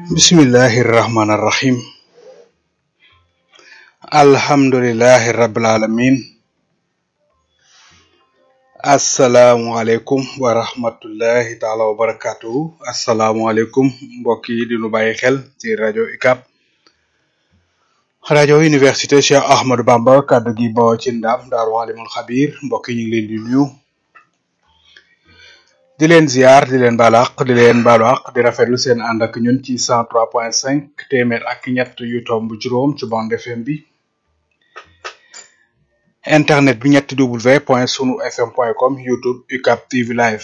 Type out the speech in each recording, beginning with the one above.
bismillahi rahmaani rahim alhamdulillahi rabbil alamin asalaamualeykum wa rahmatullahi taala wa barakatuhu asalaamualeykum mbokk yi di nu bàyyi xel ci rajo UCAB rajo université Cheikh Ahmadou Bamba kàddu gi bawoo ci ndam daaru alimul xabir mbokk yi ñu ngi leen di nuyu di leen ziar di leen baalu àq di leen baalu àq di rafetlu seen ànd ak ñun ci cent trois point cinq téeméer ak ñett yu tomb juróom ci bande FM bi internet bi ñetti w point sunu fm point com youtube UCAB TV live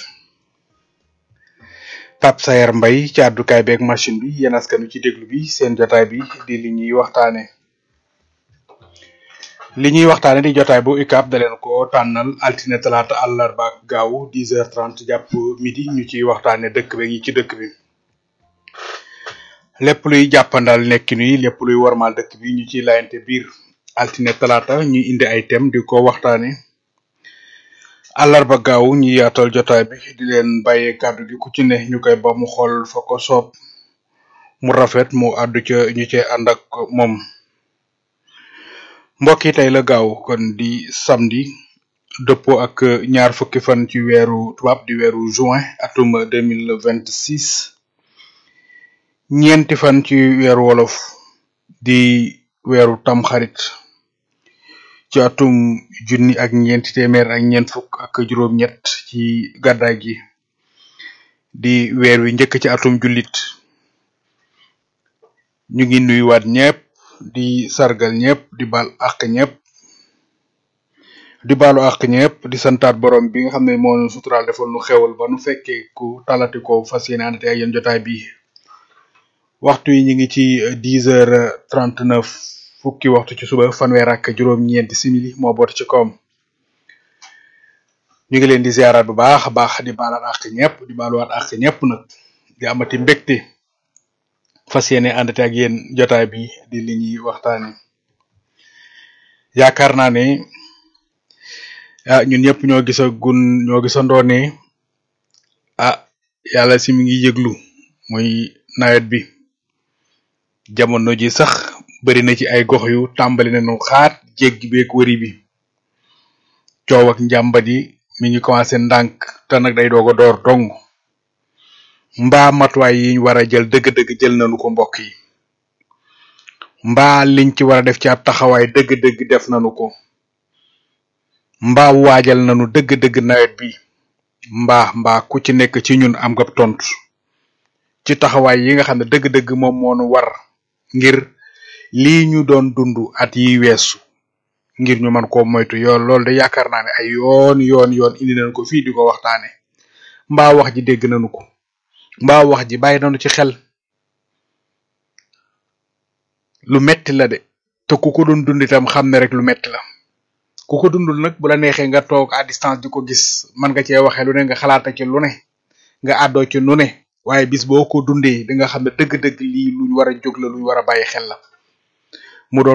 Pape Sayer Mbaye ci àddukaay beeg machine bi yéen askanu ci déglu bi seen jotaay bi di li ñuy waxtaane li ñuy waxtaane di jotaay bu UCAB da leen ko tànnal altine talaata àllarba ak gaaw dix heures trente jàpp midi ñu ciy waxtaane dëkk bi ñi ci dëkk bi lépp luy jàppandal nekkin yi lépp luy warmal dëkk bi ñu ciy layante biir altine talaata ñu indi ay thème di ko waxtaane àllarba gaaw ñu yaatal jotaay bi di leen bàyyee kàddu gi ku ci ne ñu koy ba mu xool fa ko soob mu rafet mu àddu ca ñu cee ànd ak moom mbokk yi tey la gaaw kon di samedi dëppoo ak ñaar fukki fan ci weeru tubaab di weeru juin atum deux mille vingt six ñeenti fan ci weeru wolof di weeru tamxarit ci atum junni ak ñeenti téeméer ak ñeent fukk ak juróom-ñett ci gàddaay gi di weer wi njëkk ci atum jullit ñu ngi nuyuwaat ñëpp di sargal ñëpp di bal àq ñëpp di baalu àq ñëpp di santaat borom bi nga xam ne moo nu suturaal defal nu xewal ba nu fekkee ku talati ko fas yéene àndate ak yéen jotaay bi waxtu yi ñu ngi ci dix heures trente neuf fukki waxtu ci suba fanweer ak juróom-ñeenti simili moo boot ci kawam ñu ngi leen di ziaraat bu baax a baax di baalaat àq ñëpp di baaluwaat àq ñëpp nag di amati mbégte fas yéene àndate ak yéen jotaay bi di li ñuy waxtaane yaakaar naa ne ah ñun ñëpp ñoo gisa gun ñoo gisandoo ne ah yàlla si mi ngi yëglu muy nawet bi jamono ji sax bari na ci ay gox yu tàmbali nañu xaat jéggi beeg wëri bi coow ak njàmbat yi mi ngi commencé ndànk te nag day doog a door dong mbaa matuwaay yi ñu war a jël dëgg-dëgg jël nañu ko mbokk yi mbaa liñ ci war a def ci ab taxawaay dëgg-dëgg def nañu ko mbaa waajal nañu dëgg-dëgg nawet bi mbaa mbaa ku ci nekk ci ñun am nga tontu ci taxawaay yi nga xam ne dëgg-dëgg moom moo nu war ngir lii ñu doon dund at yi weesu ngir ñu mën koo moytu yoon loolu de yaakaar naa ne ay yoon yoon yoon indi nañu ko fii di ko waxtaane mbaa wax ji dégg nañu ko mbaa wax ji bàyyi nañu ci xel lu metti la de te ku ko doon dund itam xam ne rek lu metti la ku ko dundul nag bu la neexee nga toog à distance di ko gis man nga cee waxee lu ne nga xalaata ci lu ne nga àddoo ci nu ne waaye bis boo ko dundee di nga xam ne dëgg-dëgg lii luñ war a jóg la luñ war a bàyyi xel la